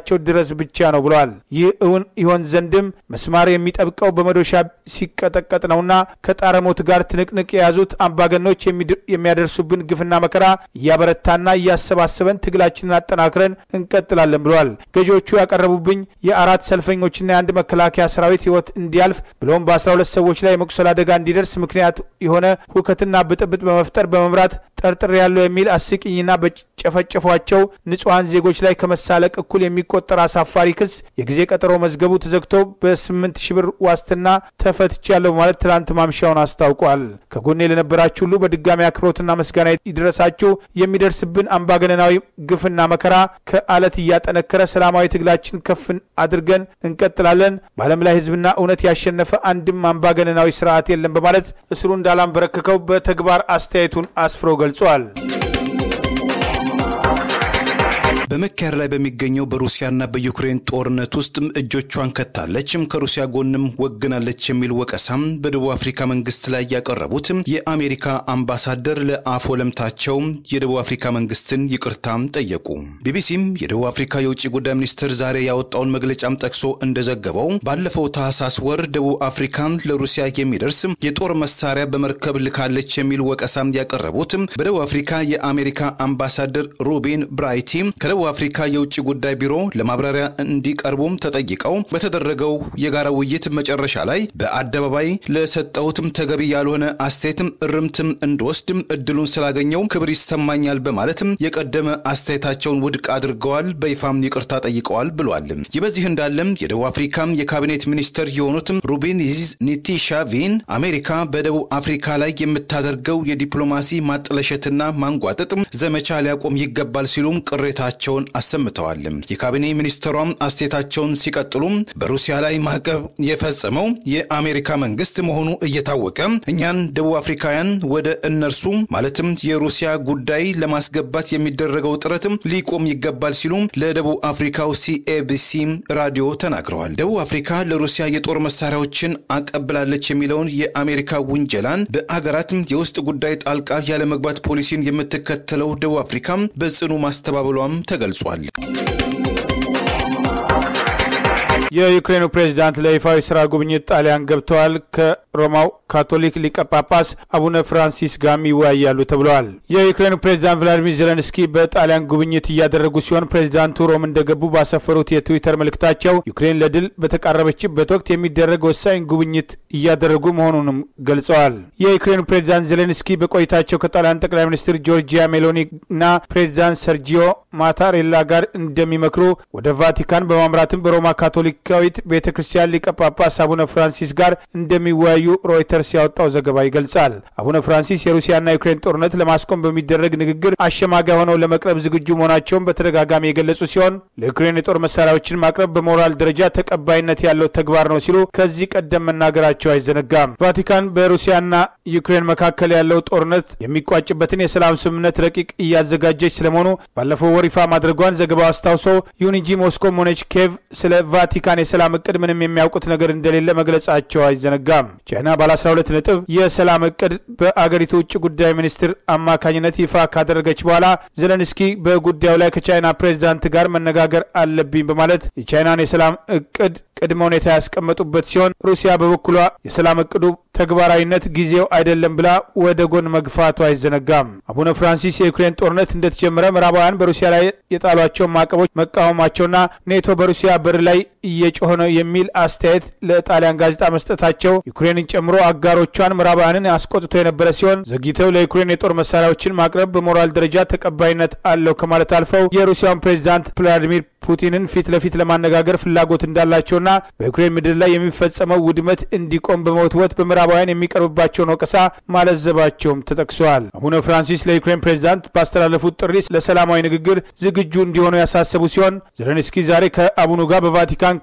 እስኪደርስላቸው ድረስ ብቻ ነው ብለዋል። ይህ እውን ይሆን ዘንድም መስማር የሚጠብቀው በመዶሻ ሲቀጠቀጥ ነውና ከጣረ ሞት ጋር ትንቅንቅ የያዙት አምባገኖች የሚያደርሱብን ግፍና መከራ እያበረታና እያሰባሰበን ትግላችንን አጠናክረን እንቀጥላለን ብለዋል። ገዢዎቹ ያቀረቡብኝ የአራት ሰልፈኞችና የአንድ መከላከያ ሰራዊት ህይወት እንዲያልፍ ብሎም በ12 ሰዎች ላይ የመቁሰል አደጋ እንዲደርስ ምክንያት የሆነ ሁከትና ብጥብጥ በመፍጠር በመምራት ጠርጥር ያለው የሚል አስቂኝና በጨፈጨፏቸው ንጹሐን ዜጎች ላይ ከመሳለቅ እኩል የሚቆጠር አሳፋሪ ክስ የጊዜ ቀጠሮ መዝገቡ ተዘግቶ በስምንት ሺህ ብር ዋስትና ተፈትቻለሁ በማለት ትላንት ማምሻውን አስታውቋል። ከጎኔ ለነበራችሁ ሁሉ በድጋሚ አክብሮትና ምስጋና ይድረሳችሁ። የሚደርስብን አምባገነናዊ ግፍና መከራ ከአለት እያጠነከረ ሰላማዊ ትግላችን ከፍ አድርገን እንቀጥላለን። በዓለም ላይ ህዝብና እውነት ያሸነፈ አንድም አምባገነናዊ ስርዓት የለም በማለት እስሩ እንዳላንበረከከው በተግባር አስተያየቱን አስፍሮ ገልጿል። በመካሄድ ላይ በሚገኘው በሩሲያና በዩክሬን ጦርነት ውስጥ እጆቿን ከታለችም ከሩሲያ ጎንም ወግናለች የሚል ወቀሳም በደቡብ አፍሪካ መንግስት ላይ ያቀረቡት የአሜሪካ አምባሳደር ለአፍ ወለምታቸው የደቡብ አፍሪካ መንግስትን ይቅርታም ጠየቁ። ቢቢሲም የደቡብ አፍሪካ የውጭ ጉዳይ ሚኒስትር ዛሬ ያወጣውን መግለጫም ጠቅሶ እንደዘገበው ባለፈው ታህሳስ ወር ደቡብ አፍሪካን ለሩሲያ የሚደርስ የጦር መሳሪያ በመርከብ ልካለች የሚል ወቀሳም ያቀረቡት በደቡብ አፍሪካ የአሜሪካ አምባሳደር ሩቢን ብራይቲ ከደቡብ አፍሪካ የውጭ ጉዳይ ቢሮ ለማብራሪያ እንዲቀርቡም ተጠይቀው በተደረገው የጋራ ውይይት መጨረሻ ላይ በአደባባይ ለሰጠሁትም ተገቢ ያልሆነ አስተያየትም እርምትም እንድወስድም እድሉን ስላገኘው ክብር ይሰማኛል በማለትም የቀደመ አስተያየታቸውን ውድቅ አድርገዋል። በይፋም ይቅርታ ጠይቀዋል ብሏል። ይህ በዚህ እንዳለም የደቡብ አፍሪካ የካቢኔት ሚኒስትር የሆኑትም ሩቢን ኒቲሻቪን አሜሪካ በደቡብ አፍሪካ ላይ የምታደርገው የዲፕሎማሲ ማጥለሸትና ማንጓጠጥ ዘመቻ ሊያቆም ይገባል ሲሉም ቅሬታቸውን አሰምተዋል። የካቢኔ ሚኒስትሯም አስተያየታቸውን ሲቀጥሉም በሩሲያ ላይ ማዕቀብ የፈጸመው የአሜሪካ መንግስት መሆኑ እየታወቀ እኛን ደቡብ አፍሪካውያን ወደ እነርሱ ማለትም የሩሲያ ጉዳይ ለማስገባት የሚደረገው ጥረትም ሊቆም ይገባል ሲሉም ለደቡብ አፍሪካው ሲኤቢሲ ራዲዮ ተናግረዋል። ደቡብ አፍሪካ ለሩሲያ የጦር መሳሪያዎችን አቀብላለች የሚለውን የአሜሪካ ውንጀላን በአገራትም የውስጥ ጉዳይ ጣልቃ ያለመግባት ፖሊሲን የምትከተለው ደቡብ አፍሪካም በጽኑ ማስተባበሏም ተገልጿል። የዩክሬኑ ፕሬዚዳንት ለይፋዊ ስራ ጉብኝት ጣሊያን ገብተዋል። ከሮማው ካቶሊክ ሊቀ ጳጳስ አቡነ ፍራንሲስ ጋርም ይወያያሉ ተብለዋል። የዩክሬኑ ፕሬዚዳንት ቭላዲሚር ዜለንስኪ በጣሊያን ጉብኝት እያደረጉ ሲሆን ፕሬዚዳንቱ ሮም እንደገቡ ባሰፈሩት የትዊተር መልእክታቸው ዩክሬን ለድል በተቃረበችበት ወቅት የሚደረግ ወሳኝ ጉብኝት እያደረጉ መሆኑንም ገልጸዋል። የዩክሬኑ ፕሬዚዳንት ዜሌንስኪ በቆይታቸው ከጣሊያን ጠቅላይ ሚኒስትር ጆርጂያ ሜሎኒ እና ፕሬዚዳንት ሰርጂዮ ማታሬላ ጋር እንደሚመክሩ ወደ ቫቲካን በማምራትም በሮማ ካቶሊካዊት ቤተ ክርስቲያን ሊቀ ጳጳስ አቡነ ፍራንሲስ ጋር እንደሚወያዩ ሮይተርስ ያወጣው ዘገባ ይገልጻል። አቡነ ፍራንሲስ የሩሲያና ዩክሬን ጦርነት ለማስቆም በሚደረግ ንግግር አሸማጋይ ሆነው ለመቅረብ ዝግጁ መሆናቸውን በተደጋጋሚ የገለጹ ሲሆን ለዩክሬን የጦር መሳሪያዎችን ማቅረብ በሞራል ደረጃ ተቀባይነት ያለው ተግባር ነው ሲሉ ከዚህ ቀደም መናገራቸው አይዘነጋም። ቫቲካን በሩሲያና ዩክሬን መካከል ያለው ጦርነት የሚቋጭበትን የሰላም ስምምነት ረቂቅ እያዘጋጀች ስለመሆኑ ባለፈው ወር ይፋ ማድረጓን ዘገባው አስታውሶ ይሁን እንጂ ሞስኮም ሆነች ኬቭ ስለ ቫቲካን የሰላም እቅድ ምንም የሚያውቁት ነገር እንደሌለ መግለጻቸው አይዘነጋም። ቻይና ባለ 12 ነጥብ የሰላም እቅድ በአገሪቱ ውጭ ጉዳይ ሚኒስትር አማካኝነት ይፋ ካደረገች በኋላ ዘለንስኪ በጉዳዩ ላይ ከቻይና ፕሬዚዳንት ጋር መነጋገር አለብኝ በማለት የቻይናን የሰላም እቅድ ቅድመ ሁኔታ ያስቀመጡበት ሲሆን ሩሲያ በበኩሏ የሰላም እቅዱ ተግባራዊነት ጊዜው አይደለም ብላ ወደ ጎን መግፋቱ አይዘነጋም። አቡነ ፍራንሲስ የዩክሬን ጦርነት እንደተጀመረ ምዕራባውያን በሩሲያ ላይ የጣሏቸውን ማዕቀቦች መቃወማቸውና ኔቶ በሩሲያ በር ላይ እየጮኸ ነው የሚል አስተያየት ለጣሊያን ጋዜጣ መስጠታቸው ዩክሬንን ጨምሮ አጋሮቿን ምዕራባውያንን አስቆጥቶ የነበረ ሲሆን ዘግይተው ለዩክሬን የጦር መሳሪያዎችን ማቅረብ በሞራል ደረጃ ተቀባይነት አለው ከማለት አልፈው የሩሲያን ፕሬዚዳንት ቭላዲሚር ፑቲንን ፊት ለፊት ለማነጋገር ፍላጎት እንዳላቸውና በዩክሬን ምድር ላይ የሚፈጸመው ውድመት እንዲቆም በመወትወት በምዕራባውያን የሚቀርብባቸውን ወቀሳ ማለዘባቸውም ተጠቅሰዋል። አቡነ ፍራንሲስ ለዩክሬን ፕሬዚዳንት ባስተላለፉት ጥሪ ለሰላማዊ ንግግር ዝግጁ እንዲሆኑ ያሳሰቡ ሲሆን ዘለንስኪ ዛሬ ከአቡኑ ጋር በቫቲካን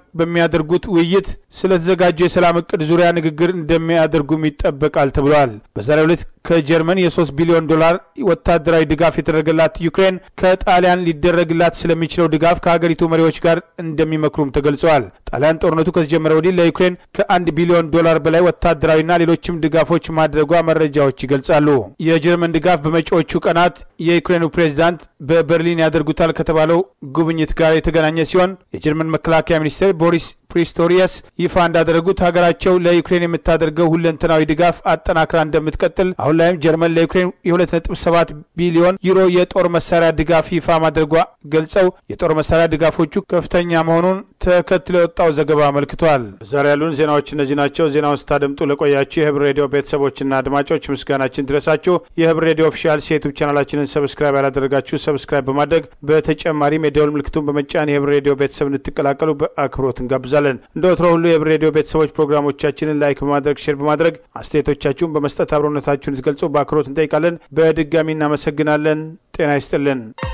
በሚያደርጉት ውይይት ስለተዘጋጀው የሰላም እቅድ ዙሪያ ንግግር እንደሚያደርጉም ይጠበቃል ተብሏል። በዛሬው ዕለት ከጀርመን የ3 ቢሊዮን ዶላር ወታደራዊ ድጋፍ የተደረገላት ዩክሬን ከጣሊያን ሊደረግላት ስለሚችለው ድጋፍ ከሀገሪቱ መሪዎች ጋር እንደሚመክሩም ተገልጸዋል። ጣሊያን ጦርነቱ ከተጀመረ ወዲህ ለዩክሬን ከአንድ ቢሊዮን ዶላር በላይ ወታደራዊና ሌሎችም ድጋፎች ማድረጓ መረጃዎች ይገልጻሉ። የጀርመን ድጋፍ በመጪዎቹ ቀናት የዩክሬኑ ፕሬዚዳንት በበርሊን ያደርጉታል ከተባለው ጉብኝት ጋር የተገናኘ ሲሆን የጀርመን መከላከያ ሚኒስቴር ቦሪስ ፕሪስቶሪየስ ይፋ እንዳደረጉት ሀገራቸው ለዩክሬን የምታደርገው ሁለንተናዊ ድጋፍ አጠናክራ እንደምትቀጥል አሁን ላይም ጀርመን ለዩክሬን የ2.7 ቢሊዮን ዩሮ የጦር መሳሪያ ድጋፍ ይፋ ማድረጓ ገልጸው የጦር መሳሪያ ድጋፎቹ ከፍተኛ መሆኑን ተከትሎ የወጣው ዘገባ አመልክቷል። ዛሬ ያሉን ዜናዎች እነዚህ ናቸው። ዜናውን ስታደምጡ ለቆያችሁ የህብር ሬዲዮ ቤተሰቦችና አድማጮች ምስጋናችን ድረሳችሁ። የህብር ሬዲዮ ኦፊሻል ዩቱብ ቻናላችንን ሰብስክራይብ ያላደረጋችሁ ሰብስክራይብ በማድረግ በተጨማሪም የደውል ምልክቱን በመጫን የህብር ሬዲዮ ቤተሰብ እንድትቀላቀሉ በአክብሮት እንጋብዛለን። እንደ ወትሮ ሁሉ የህብር ሬዲዮ ቤተሰቦች ፕሮግራሞቻችንን ላይክ በማድረግ ሼር በማድረግ አስተያየቶቻችሁን በመስጠት አብሮነታችሁን ትገልጹ በአክብሮት እንጠይቃለን። በድጋሚ እናመሰግናለን። ጤና ይስጥልን።